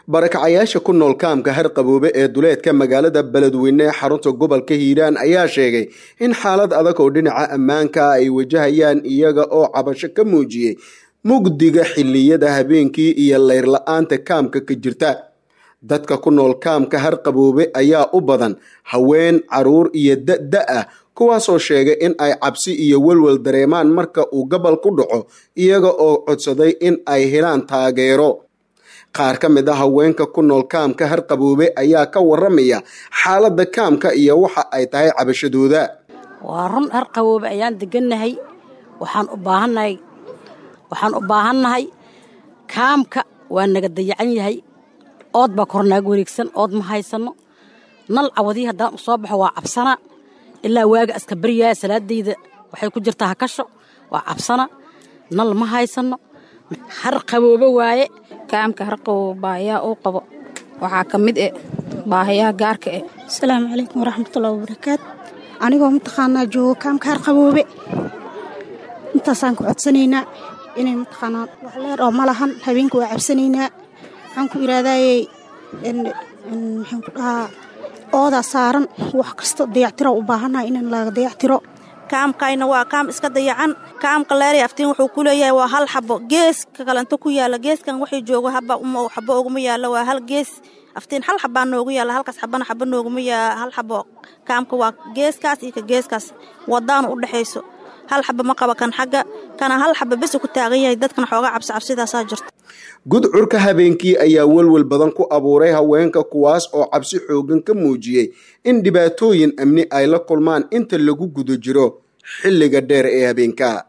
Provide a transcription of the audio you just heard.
barakacayaasha ku nool kaamka harqaboobe ee duleedka magaalada beledweyne ee xarunta gobolka hiiraan ayaa sheegay in xaalad adag oo dhinaca ammaanka ay wajahayaan iyaga oo cabasho ka muujiyey mugdiga xilliyada habeenkii iyo leyr la-aanta kaamka ka jirta dadka ku nool kaamka harqaboobe ayaa u badan haween caruur iyo da-da ah kuwaasoo sheegay in ay cabsi iyo welwel dareemaan marka uu gobol ku dhaco iyaga oo codsaday in ay helaan taageero qaar ka mid a haweenka ku nool kaamka harqaboobe ayaa ka waramaya xaaladda kaamka iyo waxa ay tahay cabashadooda waa run harqaboobe ayaan degannahay waxaan u baahannahay waxaan u baahannahay kaamka waa naga dayacan yahay ood baa kor naaga wareegsan ood ma haysanno nal cawadii haddaan u soo baxo waa cabsana ilaa waaga aska baryaaya salaadayda waxay ku jirtaa hakasho waa cabsana nal ma haysanno har qaboobo waaye kaamka harqaboobo baahiyaha uu qabo waxaa ka mid eh baahiyaha gaarka eh asalaamu calaykum waraxmatullahi wabarakaatu anigoo mataqaanaa joogo kaamka harqaboobe intaasaan ku codsanaynaa inay mataqaanaa wax leer oo ma lahan habeenka waa cabsanaynaa waxaan ku iraadaayey maxaan ku dhahaa oodaa saaran wax kasta dayactiro u baahannahay in laga dayactiro kaamkayna waa kaam iska dayacan kaamka leeray aftiin wuxuu ku leeyahay waa hal xabo geeska kalento ku yaala geeskan waxay joogo haba xabo oguma yaalla waa hal gees aftiin hal xabaa noogu yaalla halkaas xabana xaba nooguma yaala hal xabo kaamka waa geeskaas iyo ka geeskaas wadaana u dhexayso hal xaba ma qaba kan xagga kana hal xaba besi ku taagan yahay dadkana xooga cabsi cabsidaasaa jirta gudcurka habeenkii ayaa welwel badan ku abuuray haweenka kuwaas oo cabsi xoogan ka muujiyey in dhibaatooyin amni ay la kulmaan inta lagu guda jiro xilliga dheer ee habeenka